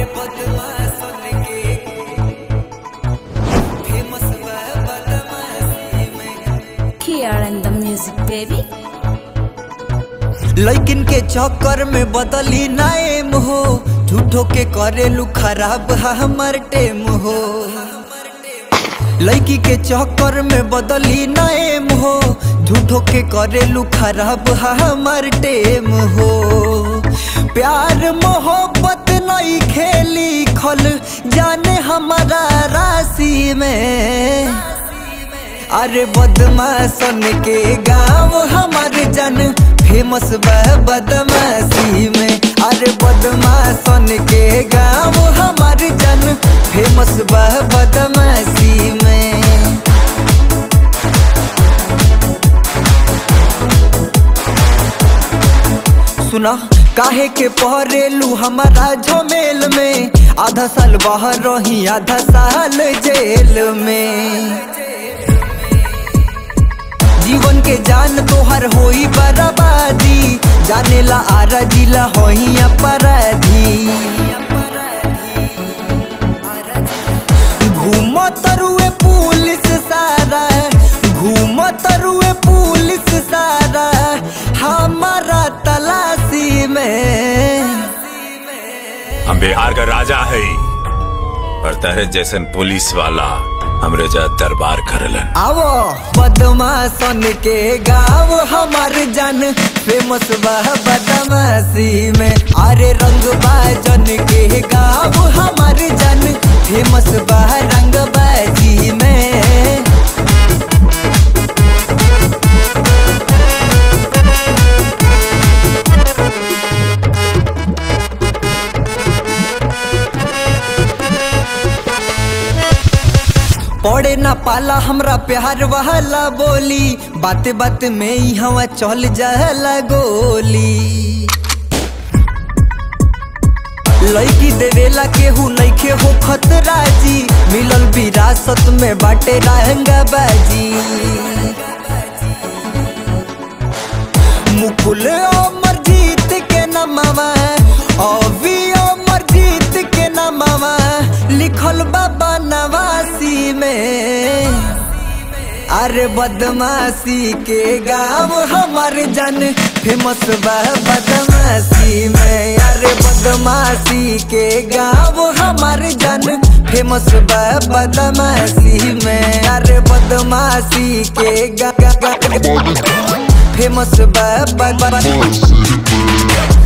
बदमाशन के फेमस बा बदमाशी में Here in the music, baby. लैकिन के चक्कर में बदली नाएम हो झूठो के करेलू खराब हा हमर टेम हो लड़की के चक्कर में बदली नाएम हो झूठो के करेलू खराब हा हमर टेम हो प्यार मोहब्बत नहीं खेली खल जाने हमारा राशि में अरे बदमाशन के गाँव हमार जन फेमस बा बदमाशी में अरे बदमाशन के गाँव हमार जन फेमस बा बदमाशी में सुना काहे के पहरेलू हमारा झमेल में आधा साल बाहर रही आधा साल जेल में जीवन के जान तोहर होई बर्बादी जाने ला आरा जिला होई अपराधी घूम तरुए पुलिस सारा घूम तरुए पुलिस सारा हमारा तलाशी में हम बिहार का राजा है और तहरे जैसन पुलिस वाला हमरे जा दरबार करलन आवो बदमाशन के गाँव हमार जन फेमस बा बदमाशी में अरे रंग बाजन के गाँव हमार जन फेमस बा रंग बाजी में पड़े ना पाला हमरा प्यार वाला बोली बात बात में ही हवा चल जाला गोली लड़की देवेला केहू नइखे हो खतरा जी मिलल विरासत में बाटे रहंगा बाजी मुकुल अमर जीत के नमवा अभी अमर जीत के नमवा लिखल बाबा नवासी में अरे बदमाशी के गाँव हमार जन फेमस बा बदमाशी में अरे बदमाशी के गाँव हमार जन फेमस बा बदमाशी में अरे बदमाशी के गा, गा, गा, फेमस बा बा- बा- City Boy.